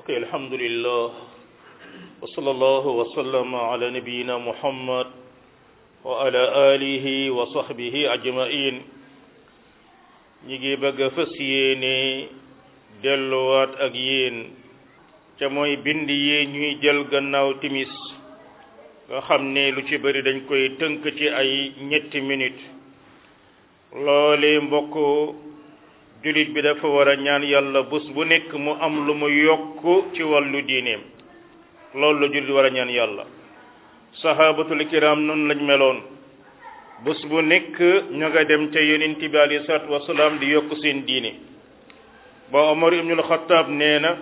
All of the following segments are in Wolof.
الحمد لله وصلى الله وسلم على نبينا محمد وعلى آله وصحبه أجمعين ñi bëgg a fas yéene delluwaat ak yéen ca mooy bind yi ñuy jël gannaaw timis nga xam ne lu ci bëri dañ koy tënk ci ay ñetti minute loole mbokk julit bi dafa war a ñaan yàlla bés bu nekk mu am lu mu yokk ci wàllu diineem loolu la julit war a ñaan yàlla sahabatul kiram noonu lañ meloon bés bu nekk ña nga dem ca yonent bi alayhi salaatu wasalaam di yokk seen diine ba Omar ibnul Xattaab nee na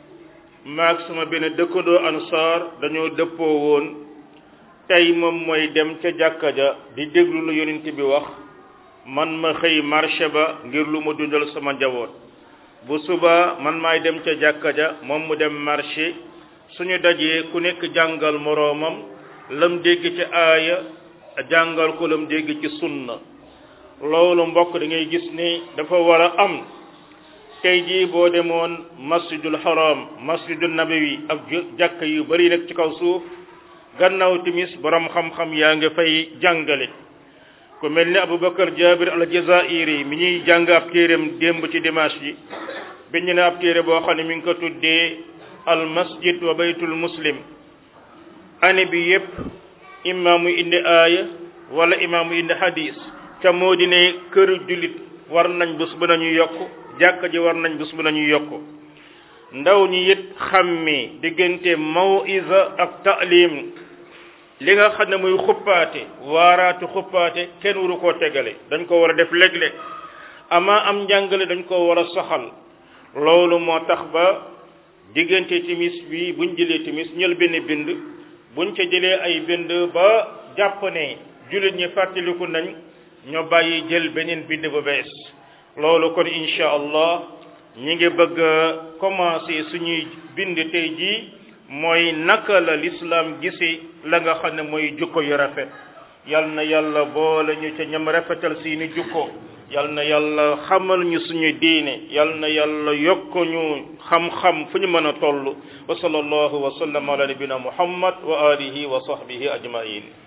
maag sama benn dëkkandoo ansaar dañoo dëppoo woon tey moom mooy dem ca jàkka ja di déglu lu yonent bi wax man ma xëy marché ba ngir lu ma dundal sama njaboot bu suba man maay dem ca jàkka ja moom mu dem marché suñu dajee ku nekk jàngal moroomam lam dégg ci aaya jàngal ko lam dégg ci sunna loolu mbokk da ngay gis ni dafa war a am tey jii boo demoon masjidul haram masjidul nabawi ak jàkka yu bari nag ci kaw suuf gannaaw timis borom xam-xam yaa nga fay jàngale ku mel ni aboubacar jabir al jazairi mi ñuy jàng ab téeréem démb ci dimanche bi biñ ne ab téere boo xam ne mi ngi ko tuddee al masjid wa baytul muslim année bi yépp imaamu indi aaya wala imaamu indi hadis ca moo di ne këru jullit war nañ bés bu nañu yokk jàkka ji war nañ bés bu nañu yokk ndaw ñi it xàmmee diggante mawiza ak ta'lim li nga xam ne muy xuppaate waaraatu xuppaate kenn waru koo tegale dañ ko war a def léeg-léeg ama am njàngale dañ ko war a soxal loolu moo tax ba diggante timis bi buñ jëlee timis ñël benn bind buñ ca jëlee ay bind ba jàpp ne jullit ñi fàttaliku nañ ñoo bàyyi jël beneen bind bu bees loolu kon incha allah ñi ngi bëgg a commencer suñuy bind tey jii mooy naka la l'islam gisi la nga xam ne mooy jukko yu rafet yal na yàlla boole ñu ca ñam rafetal seeni jukko yal na yàlla xamal ñu suñu diine yal na yàlla yokk ñu xam-xam fu ñu mën a toll wa sallallahu wa sallam ala nabina muhammad wa alihi wa sahbihi ajmain